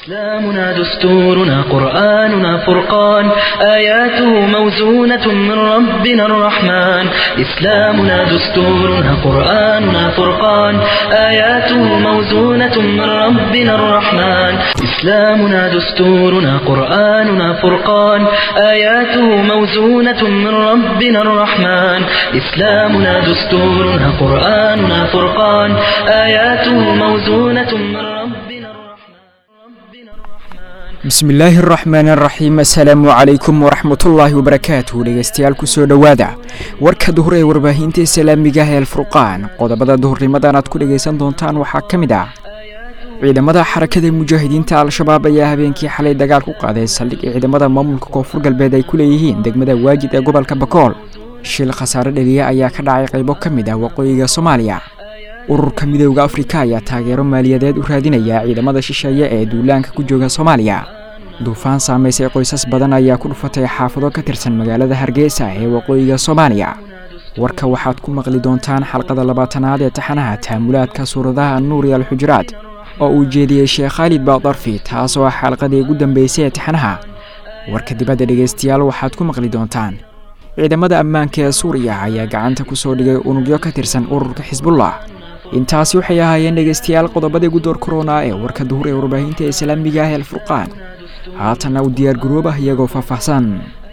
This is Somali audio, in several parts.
إسلامنا دستورنا قرآننا فرقان آياته موزونة من ربنا الرحمن إسلامنا دستورنا قرآننا فرقان آياته موزونة من ربنا الرحمن إسلامنا دستورنا قرآننا فرقان آياته موزونة من ربنا الرحمن إسلامنا دستورنا قرآننا فرقان آياته موزونة من ربنا الرحمن bismillaahi araxmaan araxiim assalaamu calaykum waraxmatullaahi wabarakaatuh dhegeystayaal kusoo dhowaada warka duhur ee warbaahinta islaamiga ah ee alfurqaan qodobada duhurnimadan aad ku dhegaysan doontaan waxaa ka mid ah ciidamada xarakada mujaahidiinta al-shabaab ayaa habeenkii xalay dagaal ku qaaday saldhig ee ciidamada maamulka koonfur galbeed ay ku leeyihiin degmada waajid ee gobolka bakool shil khasaare dhaliya ayaa ka dhacay qaybo ka mid ah waqooyiga soomaaliya ururka midooda afrika ayaa taageero maaliyadeed u raadinaya ciidamada shisheeye ee duulaanka ku jooga soomaaliya duufaan saamaysay qoysas badan ayaa ku dhufatay xaafado ka tirsan magaalada hargeysa ee waqooyiga soomaaliya warka waxaad ku maqli doontaan xalqada labaatanaad ee taxanaha taamulaadka suuradaha nuur iyo alxujuraad oo uu jeediyey sheekh khaalid baadarfi taasoo ah xalqadii ugu dambeysay ee taxanaha warka dibadda dhegaystayaal waxaad ku maqli doontaan ciidamada ammaanka ee suuriya ayaa gacanta ku soo dhigay unugyo ka tirsan ururka xisbullah intaasi waxay ahaayeen dhegaystayaal qodobadii ugu door korona ee warka duhur ee warbaahinta islaamiga ah ee alfurqaan haatanna u diyaar garoobah iyagoo faahfaahsan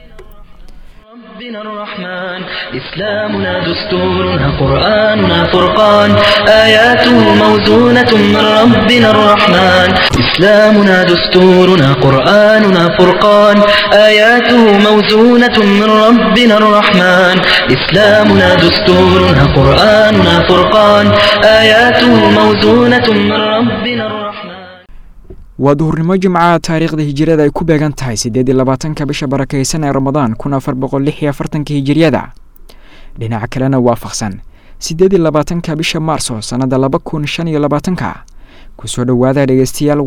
ربنا الرحمن إسلامنا دستورنا قرآننا فرقان آياته موزونة من ربنا الرحمن إسلامنا دستورنا قرآننا فرقان آياته موزونة من ربنا الرحمن إسلامنا دستورنا قرآننا فرقان آياته موزونة من ربنا الرحمن waa duhurnimo jimcaha taariikhda hijiriyada ay ku beegan tahay siddeed iyo labaatanka bisha barakaysan ee ramadaan kun afar boqol lix iyo afartanka hijiriyada dhinaca kalena waafaqsan siddeed iyo labaatanka bisha maarso sannada laba kun shan iyo labaatanka kusoo dhowaada dhegeystayaal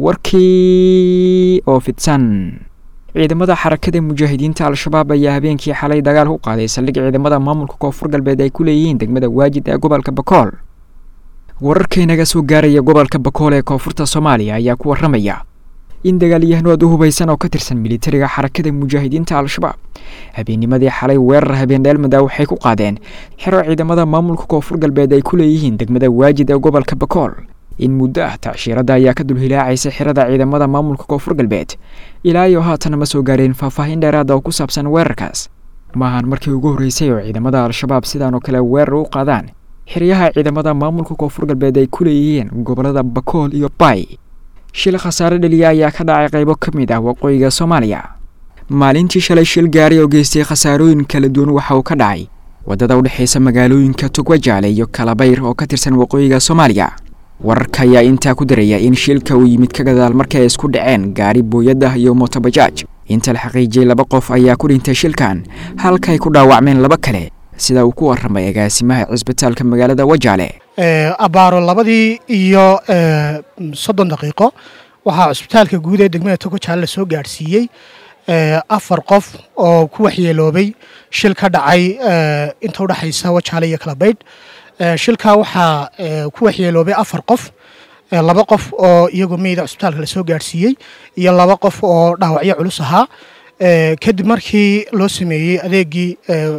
warkii oo fidsan ciidamada xarakada mujaahidiinta al-shabaab ayaa habeenkii xalay dagaal ku qaaday saldhig ciidamada maamulka koonfur galbeed ay ku leeyihiin degmada waajid ee gobolka bakool wararkaynaga soo gaaraya gobolka bakool ee koonfurta soomaaliya ayaa ku waramaya in dagaalyahanood u hubaysan oo ka tirsan militariga xarakada mujaahidiinta al-shabaab habeennimadii xalay weerar habeen dheelmada waxay ku qaadeen xero ciidamada maamulka koonfur galbeed ay ku leeyihiin degmada waajid ee gobolka bakool in muddo ah tacshiirada ayaa ka dulhilaacaysa xerada ciidamada maamulka koonfur galbeed ilaa iyo haatan ma soo gaareen faahfaahin dheeraada oo ku saabsan weerarkaas maahan markii ugu horreysay oo ciidamada al-shabaab sidaan oo kale weerar u qaadaan xeryaha ciidamada maamulka koonfur galbeed ay ku leeyihiin gobolada bakool iyo bay shil khasaare dhaliya ayaa ka dhacay qaybo ka mid ah waqooyiga soomaaliya maalintii shalay shil gaari oo geystay khasaarooyin kala duwan waxa uu ka dhacay waddada udhexaysa magaalooyinka togwajaale iyo kalabayr oo ka tirsan waqooyiga soomaaliya wararka ayaa intaa ku daraya in shilka uu yimid ka gadaal markii ay isku dhaceen gaari booyaddah iyo motobajaaj inta la xaqiijiyey laba qof ayaa ku dhintay shilkan halka ay ku dhaawacmeen laba kale sida uu ku waramay agaasimaha cisbitaalka magaalada wajaale abaaro labadii iyo soddon daqiiqo waxaa cusbitaalka guud ee degmada togojaale la soo gaadhsiiyey afar qof oo ku waxyeeloobay shil ka dhacay inta udhexaysa wajaale iyo kalabaydh shilkaa waxaa ku waxyeeloobay afar qof laba qof oo iyagoo meyda cusbitaalka la soo gaadhsiiyey iyo laba qof oo dhaawacyo culus ahaa kadib markii loo sameeyey adeegii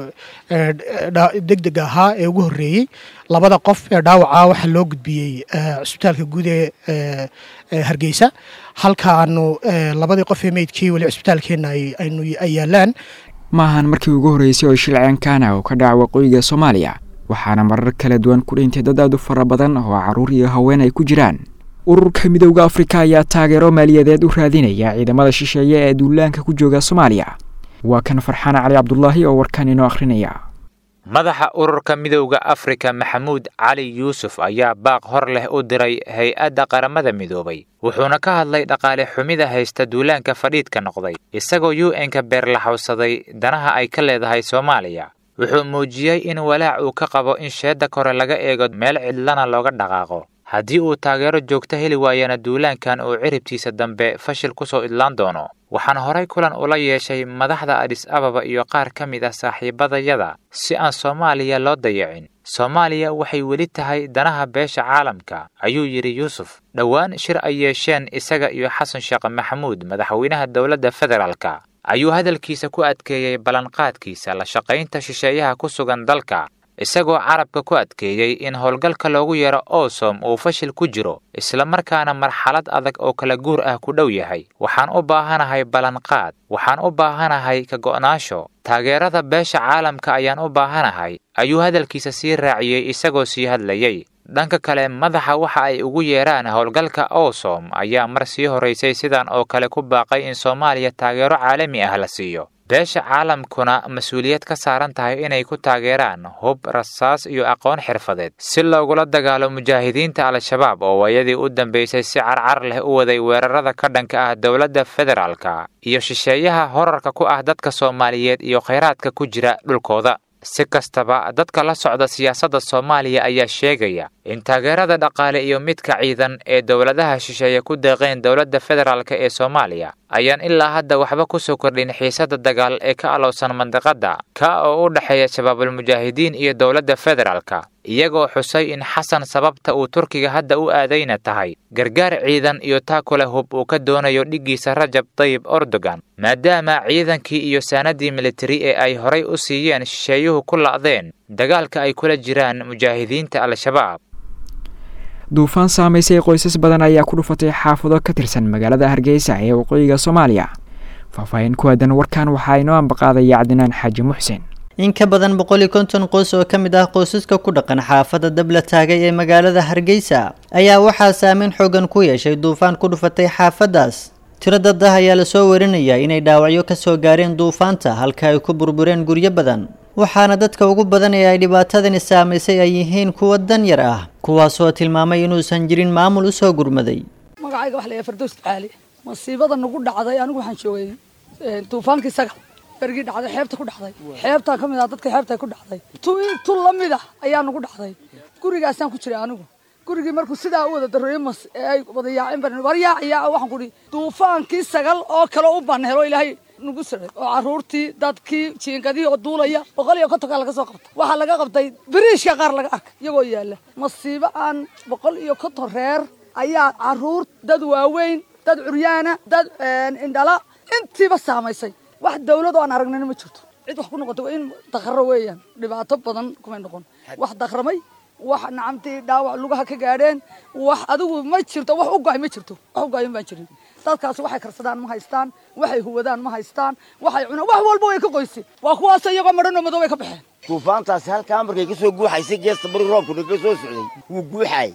degdega ahaa ee ugu horreeyey labada qof ee dhaawaca waxaa loo gudbiyey cusbitaalka guud ee hargeysa halka aanu labadii qof ee meydkii weli cusbitaalkeenna ay yaalaan maahan markii ugu horreysay oo shil ceenkaana oo ka dhaca waqooyiga soomaaliya waxaana marar kala duwan ku dhintay dad aad u fara badan oo carruur iyo haween ay ku jiraan ururka midowda afrika ayaa taageero maaliyadeed u raadinaya ciidamada shisheeye ee duulaanka ku jooga soomaaliya waa kan farxaan cali cabdulaahi oo warkan inoo akhrinaya madaxa ururka midowda afrika maxamuud cali yuusuf ayaa baaq hor leh u diray hay-adda qaramada midoobay wuxuuna ka hadlay dhaqaale xumida haysta duulaanka fadhiidka noqday isagoo u n-ka beerlaxawsaday danaha ay ka leedahay soomaaliya wuxuu muujiyey in walaac uu ka qabo in sheedda kore laga eego meel cidlana looga dhaqaaqo haddii uu taageero joogto heli waayana duulaankan uu ciribtiisa dambe fashil ku soo idlaan doono waxaan horay kulan ula yeeshay madaxda adis ababa iyo qaar ka mid ah saaxiibadayada si aan soomaaliya loo dayacin soomaaliya waxay weli tahay danaha beesha caalamka ayuu yidhi yuusuf dhowaan shir ay yeesheen isaga iyo xasan sheekh maxamuud madaxweynaha dowladda federaalka ayuu hadalkiisa ku adkeeyey ballanqaadkiisa la shaqaynta shisheeyaha ku sugan dalka isagoo carabka ku adkeeyey in howlgalka loogu yeero osom uu fashil ku jiro islamarkaana marxalad adag oo kala guur ah ku dhow yahay waxaan u baahanahay ballanqaad waxaan u baahanahay ka go'naasho taageerada beesha caalamka ayaan u baahanahay ayuu hadalkiisa sii raaciyey isagoo sii hadlayey dhanka kale madaxa waxa ay ugu yeeraan howlgalka osom ayaa mar sii horaysay sidan oo kale ku baaqay in soomaaliya taageero caalami ah la siiyo beesha caalamkuna mas-uuliyad ka saaran tahay inay ku taageeraan hub rasaas iyo aqoon xirfadeed si loogula dagaalo mujaahidiinta al-shabaab oo waayadii u dambeysay si carcar leh u waday weerarada ka dhanka ah dowladda federaalka iyo shisheeyaha horarka ku ah dadka soomaaliyeed iyo khayraadka ku jira dhulkooda si kastaba dadka la socda siyaasadda soomaaliya ayaa sheegaya in taageerada dhaqaale iyo midka ciidan ee dowladaha shisheeye ku deeqeen dowladda federaalk ee soomaaliya ayaan ilaa hadda waxba ku soo kordhin xiisadda dagaal ee ka alowsan mandiqadda ka oo u dhexeeya shabaabulmujaahidiin iyo dowladda federaalka iyagoo xusay in xasan sababta uu turkiga hadda u aadayna tahay gargaar ciidan iyo taakule hub uu ka doonayo dhiggiisa rajab tayib erdogan maadaama ciidankii iyo saanadii militari ee ay horay u siiyeen shisheeyuhu ku la'deen dagaalka ay kula jiraan mujaahidiinta al-shabaab duufaan saamaysay qoysas badan ayaa ku dhufatay xaafado ka tirsan magaalada hargeysa ee waqooyiga soomaaliya faahfaahin ku aadan warkan waxaa inoo ambaqaadaya cabdinaan xaaji muxsen in ka badan boqol iyo konton qoys oo ka mid ah qoysaska ku dhaqan xaafadda dabla taagay ee magaalada hargeysa ayaa waxaa saameyn xoogan ku yeeshay duufaan ku dhufatay xaafaddaas tiro dad ah ayaa lasoo warinayaa inay dhaawacyo ka soo gaareen duufaanta halka ay ku burbureen guryo badan waxaana dadka ugu badan ee ay dhibaatadani saamaysay ay yihiin kuwa dan yar ah kuwaasoo tilmaamay inuusan jirin maamul usoo gurmaday magacayga waxa la yahay fardows caali masiibada nagu dhacday anigu waxaan joogay duufaankii sagal bergii dhacday xeebta ku dhacday xeebtaa ka mid ah dadka xeebta ku dhacday tu la mid ah ayaa nagu dhacday gurigaasaan ku jiray anigu gurigii markuu sidaa u wada darooye mas ee ay wada yaaceen baan war yaaciyaa waxaan ku ihi duufaankii sagal oo kale u ban helo ilaahay nagu siray oo caruurtii dadkii jiingadihii oo duulaya boqol iyo kontonkaa laga soo qabtay waxaa laga qabtay biriishka qaar laga arkay iyagoo yaalla masiibo aan boqol iyo konton reer ayaa caruur dad waaweyn dad curyaana dad indhala intiiba saamaysay wax dawlad oo aan aragnina ma jirto cid wax ku noqotay waa in dakhro weeyaan dhibaato badan kumay noqon wax dakhramay wax nacamtii dhaawac lugaha ka gaadheen wax adigu ma jirto wax u go-ay ma jirto wax u go-ayan baan jirin dadkaas waxay karsadaan ma haystaan waxay huwadaan ma haystaan waxay cunaan wax walba way ka qoysi waa kuwaas iyagoo madhanoo madow ay ka baxeen duufaantaasi halkaa markay ka soo guuxaysay geesta bari roobkuna ka soo socday wuu guuxaay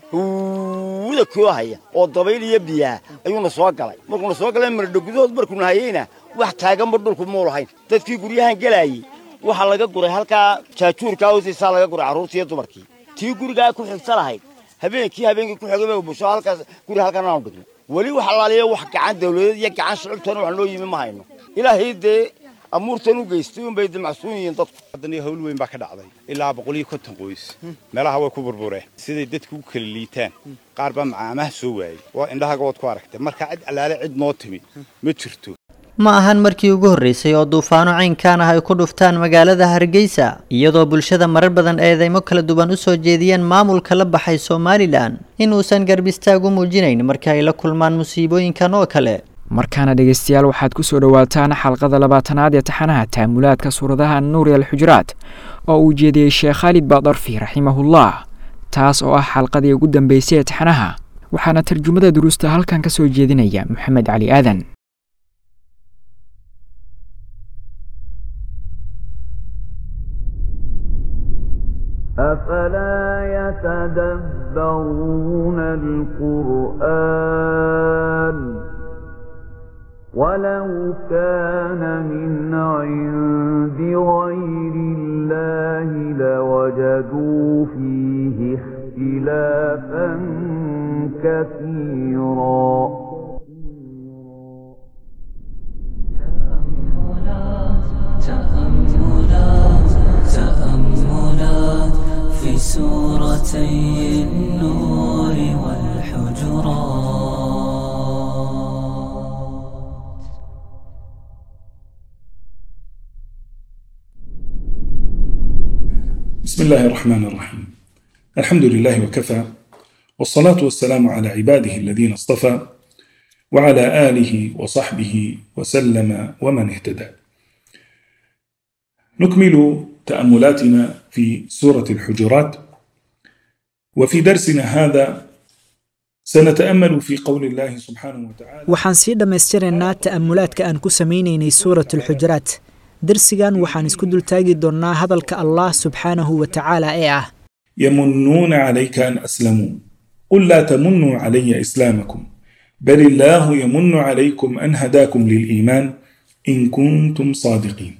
huuda koo haya oo dabayl iyo biyaa ayuuna soo galay markuuna soo galay maradho gudahood markuuna hayeyna wax taaganba dhulku muu lahayn dadkii guryahan gelaayey waxaa laga guray halkaa jaajuurkaa hoostiisaa laga guray carruurtii iyo dumarkii tii gurigaa ku xigta lahayd habeenkii habeenkii ku xigay busho halkaas guri halkan aanu dhigno weli wax alaaliya wax gacan dawladeed iyo gacan shicibtoona wax noo yimi ma hayno ilaahay dee amuurtan u geystay unbay damacsuun yihiin dadku haddana hawl weyn baa ka dhacday ilaa boqol iyo konton qoys meelaha way ku burbureen siday dadku u kala liitaan qaar baa macaamaha soo waayey waa indhahaga waad ku aragtay marka cid allaale cid noo timi ma jirto ma ahan markii ugu horreysay oo duufaano caynkaan ah ay ku dhuftaan magaalada hargeysa iyadoo bulshada marar badan eedeymo kala duwan u soo jeediyeen maamulka la baxay somalilan inuusan garbistaag u muujinayn marka ay la kulmaan musiibooyinkan oo kale markaana dhegeystayaal waxaad ku soo dhowaataan xalqada labaatanaad ee taxanaha taamulaadka suuradaha nuuri alxujuraat oo uu jeediyey sheekh khaalid baadarfi raximahullah taas oo ah xalqadii ugu dambeysay ee taxanaha waxaana tarjumada duruusta halkan ka soo jeedinaya moxamed cali aadan أفلا يتدبرون القرآن ولو كان من عند غير الله لوجدوا فيه اختلافا كثيرا تأملات تأملات في سورتي النور والحجرات بسم بسم الله الرحمن الرحيم الحمد لله وكفى والصلاة والسلام على عباده الذين اصطفى وعلى آله وصحبه وسلم ومن اهتدى نكمل تأملاتنا في سورة الحجرات وفي درسنا هذا سنتأمل في قول الله سبحانه وتعالى waxaan sii dhammaystiraynaa ta'amulaadka aan ku samaynaynay suurat alxujuraat darsigan waxaan isku dultaagi doonnaa hadalka allah subxaanahu wa tacaala ee ah يمنون عليك أن أسلموا قل لا تمنوا علي إسلامكم بل الله يمن عليكم أن هداكم للإيمان إن كنتم صادقين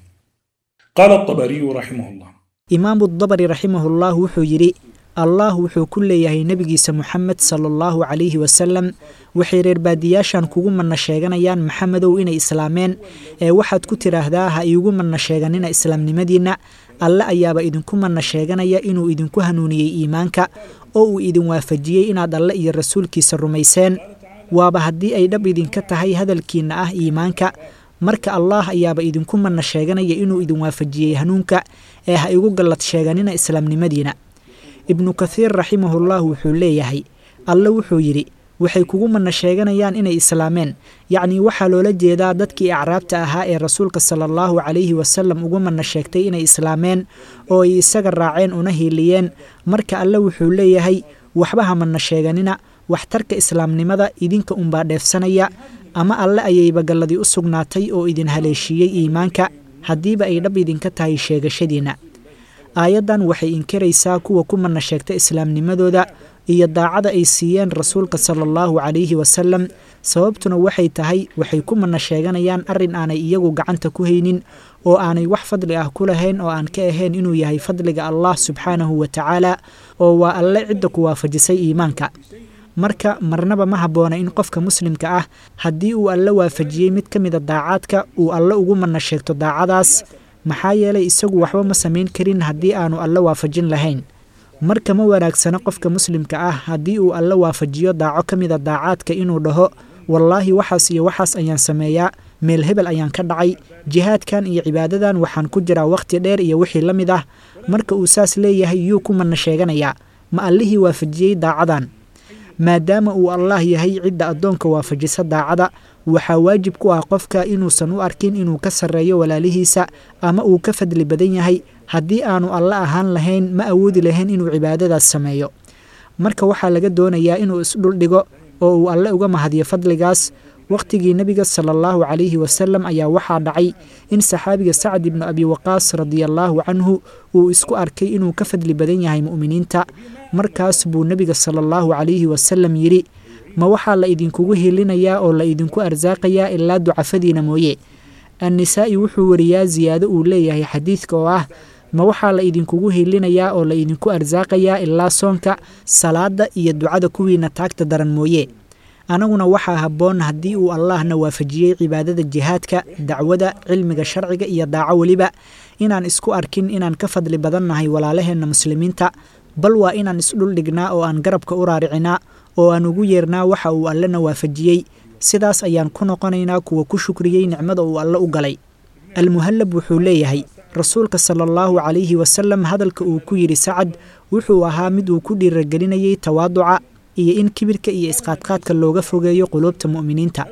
قال الطبري رحمه الله imaamu dabari raximahullah wuxuu yidhi allah wuxuu ku leeyahay nebigiisa moxamed sala allahu calayhi wasalam waxay reer baadiyaashan kugu manna sheeganayaan maxamedow inay islaameen ee waxaad ku tidhaahdaa ha iigu manna sheeganina islaamnimadiinna alle ayaaba idinku manna sheeganaya inuu idinku hanuuniyey iimaanka oo uu idin waafajiyey inaad alle iyo rasuulkiisa rumayseen waaba haddii ay dhab idinka tahay hadalkiinna ah iimaanka marka allaah ayaaba idinku manna sheeganaya inuu idin waafajiyey hanuunka ee ha igu gallad sheeganina islaamnimadiina ibnu kathiir raximahullah wuxuu leeyahay alle wuxuu yidhi waxay kugu manna sheeganayaan inay islaameen yacnii waxaa loola jeedaa dadkii acraabta ahaa ee rasuulka sala allahu calayhi wasalam ugu manna sheegtay inay islaameen oo ay isaga raaceen una hiiliyeen marka alle wuxuu leeyahay waxba ha manna sheeganina waxtarka islaamnimada idinka unbaa dheefsanaya ama alle ayayba galladii u sugnaatay oo idin haleeshiiyey iimaanka haddiiba ay dhab idinka tahay sheegashadiinna aayaddan waxay inkiraysaa kuwa ku manna sheegta islaamnimadooda iyo daacada ay siiyeen rasuulka sala allahu calayhi wasalam sababtuna waxay tahay waxay ku manna sheeganayaan arrin aanay iyagu gacanta ku haynin oo aanay wax fadli ah ku lahayn oo aan ka ahayn inuu yahay fadliga allah subxaanahu wa tacaala oo waa alle cidda ku waafajisay iimaanka marka marnaba ma habboona in qofka muslimka ah haddii uu alle waafajiyey mid ka mida daacaadka uu alle ugu manna sheegto daacadaas maxaa yeelay isagu waxba ma samayn karin haddii aanu alle waafajin lahayn marka ma wanaagsana qofka muslimka ah haddii uu alle waafajiyo daaco ka mida daacaadka inuu dhaho wallaahi waxaas iyo waxaas ayaan sameeyaa meel hebel ayaan ka dhacay jihaadkan iyo cibaadadan waxaan ku jiraa wakhti dheer iyo wixii la mid ah marka uu saas leeyahay yuu ku manna sheeganayaa ma allihii waafajiyey daacadan maadaama uu allaah yahay cidda addoonka waafajisa daacada waxaa waajib ku ah qofka inuusan u arkin inuu ka sarreeyo walaalihiisa ama uu ka fadli badan yahay haddii aanu alle ahaan lahayn ma awoodi lahayn inuu cibaadadaas sameeyo marka waxaa laga doonayaa inuu isdhuldhigo oo uu alle uga mahadiyo fadligaas wakhtigii nebiga sala allahu calayhi wasalam ayaa waxaa dhacay in saxaabiga sacd ibnu abi waqaas radiallaahu canhu uu isku arkay inuu ka fadli badan yahay mu'miniinta markaas buu nebiga sala allahu calayhi wasalam yidhi ma waxaa la idinkugu hilinayaa oo la idinku arsaaqayaa ilaa ducafadiina mooye annisaa'i wuxuu wariyaa siyaado uu leeyahay xadiidka oo ah ma waxaa la idinkugu hilinayaa oo la idinku arsaaqayaa ilaa soonka salaadda iyo ducada kuwiina taagta daran mooye anaguna waxaa habboon haddii uu allaahna waafajiyey cibaadada jihaadka dacwada cilmiga sharciga iyo daaco weliba inaan isku arkin inaan ka fadli badannahay walaalaheenna muslimiinta bal waa inaan isdhuldhignaa oo aan garabka u raaricinaa oo aan ugu yeernaa waxa uu allena waafajiyey sidaas ayaan ku noqonaynaa kuwa ku shukriyey nicmada uu alle u galay almuhallab wuxuu leeyahay rasuulka sala allahu calayhi wasalam hadalka uu ku yidhi sacad wuxuu ahaa mid uu ku dhiiragelinayey tawaaduca iyo in kibirka iyo isqaadqaadka looga fogeeyo quluubta mu'miniinta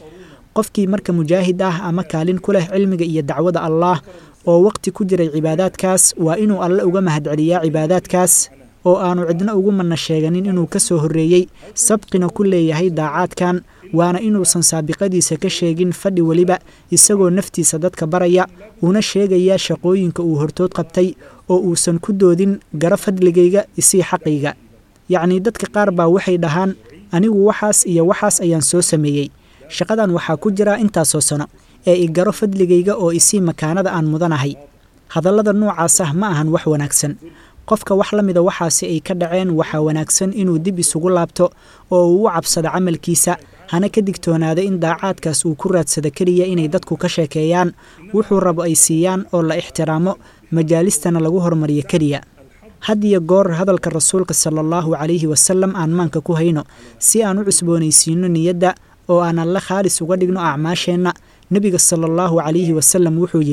qofkii marka mujaahid ah ama kaalin ku leh cilmiga iyo dacwada allaah oo waqti ku jiray cibaadaadkaas waa inuu alle uga mahadceliyaa cibaadaadkaas oo aanu cidna ugu manna sheeganin inuu ka soo horreeyey sabqina ku leeyahay daacaadkan waana inuusan saabiqadiisa ka sheegin fadhi weliba isagoo naftiisa dadka baraya una sheegaya shaqooyinka uu hortood qabtay oo uusan ku doodin gara fadligayga isii xaqayga yacnii dadka qaar baa waxay dhahaan anigu waxaas iyo waxaas ayaan soo sameeyey shaqadan waxaa ku jira intaasoo sano ee i garo fadligayga oo isii makaanada aan mudanahay hadallada noocaas ah ma ahan wax wanaagsan qofka wax la mida waxaasi ay ka dhaceen waxaa wanaagsan inuu dib isugu laabto oo uu u cabsado camalkiisa hana ka digtoonaada in daacaadkaas uu ku raadsado keliya inay dadku ka sheekeeyaan wuxuu rabo ay siiyaan oo la ixtiraamo majaalistana lagu hormariyo keliya had iyo goor hadalka rasuulka sala allahu calayhi wasalam aan maanka ku hayno si aan u cusboonaysiino niyadda oo aan alle khaalis uga dhigno acmaasheenna nebiga sala allahu calayhi wasalam wuxuu yidhi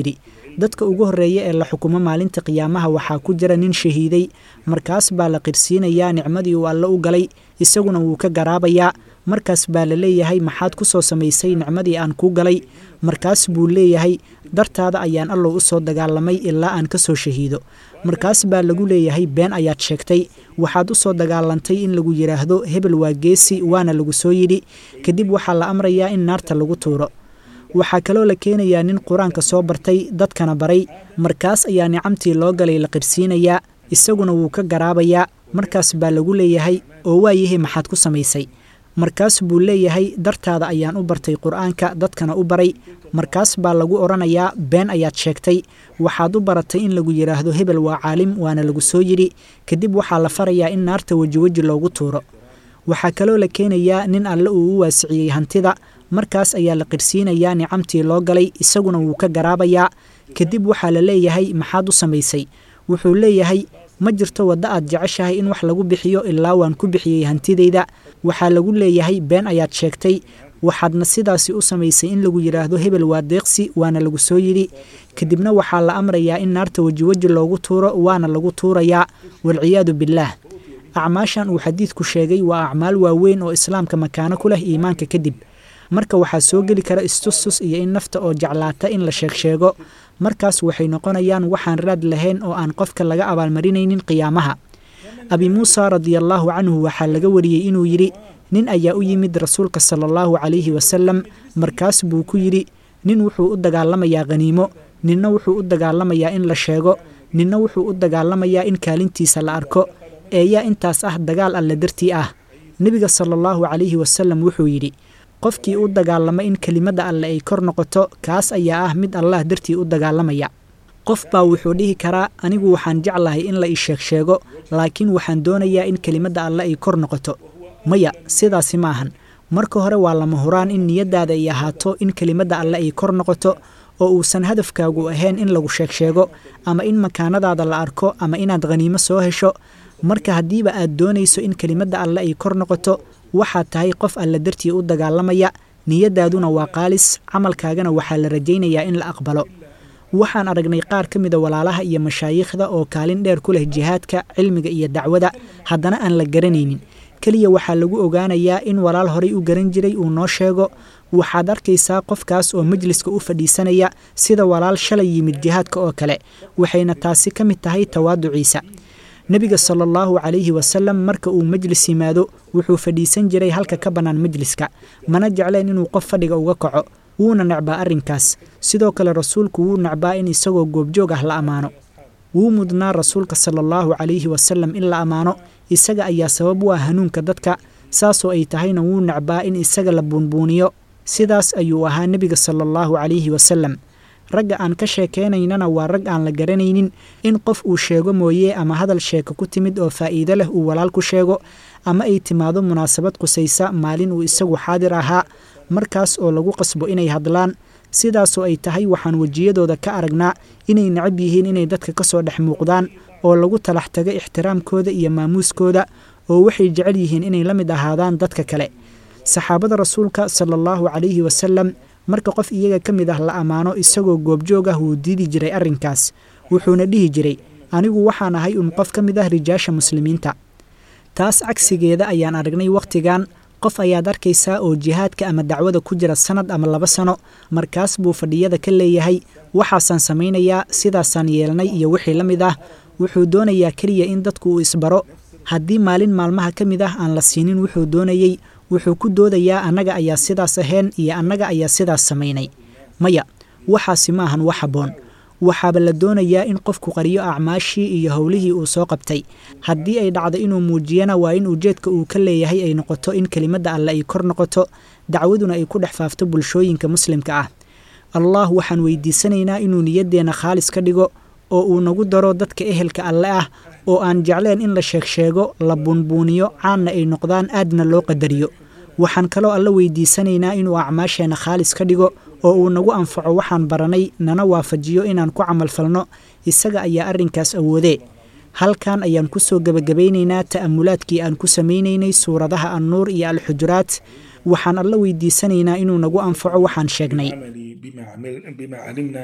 dadka ugu horreeya ee la xukumo maalinta qiyaamaha waxaa ku jira nin shahiiday markaas baa la qirsiinayaa nicmadii uu alle u galay isaguna wuu ka garaabayaa markaas baa la leeyahay maxaad ku soo samaysay nicmadii aan kuu galay markaas buu leeyahay dartaada ayaan allow u soo dagaalamay ilaa aan ka soo shahiido markaas baa lagu leeyahay been ayaad sheegtay waxaad u soo dagaalantay in lagu yidhaahdo hebel waa geesi waana lagu soo yidhi kadib waxaa la amrayaa in naarta lagu tuuro waxaa kaloo la keenayaa nin qur-aanka soo bartay dadkana baray markaas ayaa nicamtii loo galay la qirsiinayaa isaguna wuu ka garaabayaa markaas baa lagu leeyahay oo waayahay maxaad ku samaysay markaas buu leeyahay dartaada ayaan u bartay qur-aanka dadkana u baray markaas baa lagu odhanayaa been ayaad sheegtay waxaad u baratay in lagu yidhaahdo hebel waa caalim waana lagu soo yidhi kadib waxaa la farayaa in naarta wejiweji loogu tuuro waxaa kaloo la keenayaa nin alle uu u waasiciyey hantida markaas ayaa la qirsiinayaa nicamtii loo galay isaguna wuu ka garaabayaa kadib waxaa la leeyahay maxaad u samaysay wuxuu leeyahay ma jirto waddo aad jeceshahay in wax lagu bixiyo ilaa waan ku bixiyey hantidayda waxaa lagu leeyahay been ayaad sheegtay waxaadna sidaasi u samaysay in lagu yidhaahdo hebel waa deeqsi waana lagu soo yidhi kadibna waxaa la amrayaa in naarta wejiweji loogu tuuro waana lagu tuurayaa walciyaadu billaah acmaashan uu xadiidku sheegay waa acmaal waaweyn oo islaamka makaano ku leh iimaanka kadib marka waxaa soo geli kara istustus iyo in nafta oo jeclaata in la sheegsheego markaas waxay noqonayaan waxaan raad lahayn oo aan qofka laga abaalmarinaynin qiyaamaha abi muusa radiallaahu canhu waxaa laga wariyey inuu yidhi nin ayaa u yimid rasuulka sala allahu calayhi wasalam markaas buu ku yidhi nin wuxuu u dagaalamayaa khaniimo ninna wuxuu u dagaalamayaa in la sheego ninna wuxuu u dagaalamayaa in kaalintiisa la arko eeyaa intaas ah dagaal alle dartii ah nebiga sala allahu calayhi wasalam wuxuu yidhi qofkii u dagaalama in kelimadda alle ay kor noqoto kaas ayaa ah mid allah dartii u dagaalamaya qof baa wuxuu dhihi karaa anigu waxaan jeclahay in la ii sheeg sheego laakiin waxaan doonayaa in kelimadda alle ay kor noqoto maya sidaasi ma ahan marka hore waa lama huraan in niyaddaada ay ahaato in kelimadda alle ay kor noqoto oo uusan hadafkaagu ahayn in lagu sheeg sheego ama in makaanadaada la arko ama inaad khaniimo soo hesho marka haddiiba aad doonayso in kelimadda alle ay kor noqoto waxaad tahay qof alle dartii u dagaalamaya niyaddaaduna waa qaalis camalkaagana waxaa la rajaynayaa in la aqbalo waxaan aragnay qaar ka mida walaalaha iyo mashaayiikhda oo kaalin dheer ku leh jihaadka cilmiga iyo dacwada haddana aan la garanaynin keliya waxaa lagu ogaanayaa in walaal horay u garan jiray uu noo sheego waxaad arkaysaa qofkaas oo majliska u fadhiisanaya sida walaal shalay yimid jihaadka oo kale waxayna taasi ka mid tahay tawaaduciisa nebiga sala allahu calayhi wasalam marka uu majlis yimaado wuxuu fadhiisan jiray halka ka bannaan majliska mana jecleen inuu qof fadhiga uga kaco wuuna necbaa arrinkaas sidoo kale rasuulku wuu necbaa in isagoo goobjoog ah la ammaano wuu mudnaa rasuulka sala allahu calayhi wasalam in la ammaano isaga ayaa sabab u ah hanuunka dadka saasoo ay tahayna wuu necbaa in isaga la buunbuuniyo sidaas ayuu ahaa nebiga sala allahu calayhi wasalam ragga aan ka sheekeynaynana waa rag aan la garanaynin in qof uu sheego mooye ama hadal sheeko ku timid oo faa'iido leh uu walaal ku sheego ama ay timaado munaasabad qusaysa maalin uu isagu xaadir ahaa markaas oo lagu qasbo inay hadlaan sidaasoo ay tahay waxaan wejiyadooda ka aragnaa inay necab yihiin inay dadka ka soo dhex muuqdaan oo lagu talax tago ixtiraamkooda iyo maamuuskooda oo waxay jecel yihiin inay la mid ahaadaan dadka kale saxaabada rasuulka sala allahu calayhi wasalam marka qof iyaga ka mid ah la ammaano isagoo goobjoog ah wuu diidi jiray arrinkaas wuxuuna dhihi jiray anigu waxaan ahay un qof ka mid ah rijaasha muslimiinta taas cagsigeeda ayaan aragnay wakhtigan qof ayaad arkaysaa oo jihaadka ama dacwada ku jira sanad ama laba sano markaas buu fadhiyada ka leeyahay waxaasaan samaynayaa sidaasaan yeelnay iyo wixii la mid ah wuxuu doonayaa keliya in dadku uu isbaro haddii maalin maalmaha ka mid ah aan la siinin wuxuu doonayey wuxuu ku doodayaa annaga ayaa sidaas ahayn iyo annaga ayaa sidaas samaynay maya waxaasi ma ahan wax habboon waxaaba la doonayaa in qofku qariyo acmaashii iyo howlihii uu soo qabtay haddii ay dhacdo inuu muujiyana waa in ujeedka uu ka leeyahay ay noqoto in kelimadda alle ay kor noqoto dacwaduna ay ku dhex faafto bulshooyinka muslimka ah allah waxaan weydiisanaynaa inuu niyaddeenna khaalis ka dhigo oo uu nagu daro dadka ehelka alle ah oo aan jecleen in la sheegsheego la buunbuuniyo caanna ay noqdaan aadna loo qadariyo waxaan kaloo alla weydiisanaynaa inuu acmaasheenna khaalis ka dhigo oo uu nagu anfaco waxaan baranay nana waafajiyo inaan ku camalfalno isaga ayaa arrinkaas awoodee halkan ayaan ku soo gebagabaynaynaa ta'amulaadkii aan ku samaynaynay suuradaha annuur iyo alxujuraat waxaan alla weydiisanaynaa inuu nagu anfaco waxaan sheegnay بما علمنا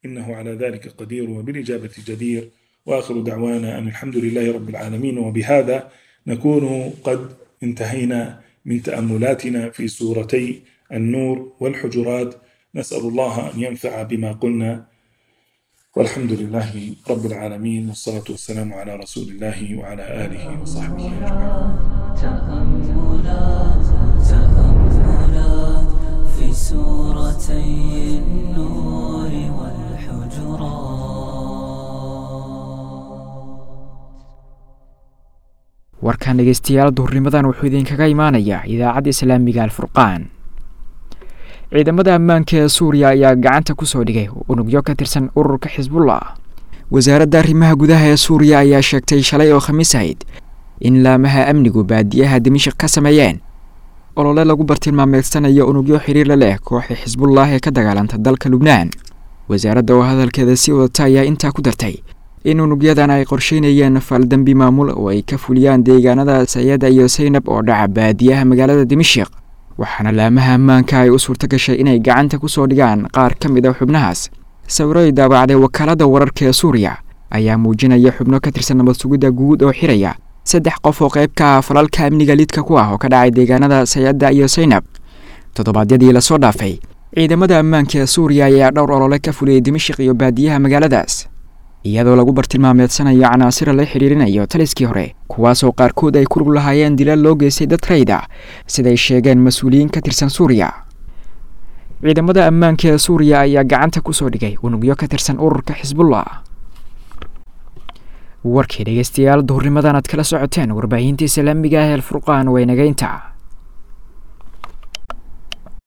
إنه على ذلك قدير وبالإجابة جدير وآخر دعوانا أن الحمد لله رب العالمين وبهذا نكون قد انتهينا من تأملاتنا في سورتي النور والحجرات نسأل الله أن ينفع بما قلنا والحمد لله رب العالمين والصلاة والسلام على رسول الله وعلى آله وصحبه أجمعين تأملات تأملات في سورتي النور والحجرات warkan dhegeystayaal duhurnimadan wuxuu idinkaga imaanayaa idaacadda islaamiga alfurqaan ciidamada ammaanka ee suuriya ayaa gacanta kusoo dhigay unugyo ka tirsan ururka xisbullah wasaaradda arrimaha gudaha ee suuriya ayaa sheegtay shalay oo khamiis ahayd in laamaha amnigu baadiyaha dimashik ka sameeyeen olole lagu bartilmaameedsanayo unugyo xiriirla leh kooxda xisbullah ee ka dagaalanta dalka lubnaan wasaaradda oo hadalkeeda sii wadata ayaa intaa ku dartay in unugyadan ay qorsheynayeen faaldembi maamul oo ay ka fuliyaan deegaanada sayada iyo saynab oo dhaca baadiyaha magaalada dimashik waxaana laamaha ammaanka ay u suurto gashay inay gacanta kusoo dhigaan qaar ka mid a xubnahaas sawiro ay daabacday wakaalada wararka ee suuriya ayaa muujinaya xubno ka tirsan nabad sugidda guud oo xiraya saddex qof oo qayb ka ah falalka amniga lidka ku ah oo ka dhacay deegaanada sayada iyo saynab toddobaadyadii lasoo dhaafay ciidamada ammaanka ee suuriya ayaa dhowr olole ka fuliyey dimashik iyo baadiyaha magaaladaas iyadoo lagu bartilmaameedsanayo canaasira la xidhiirinayo taliskii hore kuwaasoo qaarkood ay ku lug lahaayeen dilal loo geystay dad rayda siday sheegeen mas-uuliyiin ka tirsan suuriya ciidamada ammaanka ee suuriya ayaa gacanta kusoo dhigay unugyo ka tirsan ururka xisbullah warkii dhegeystayaal duhurnimadan aad kala socoteen warbaahinta islaamiga ah ee alfurqaan waynageynta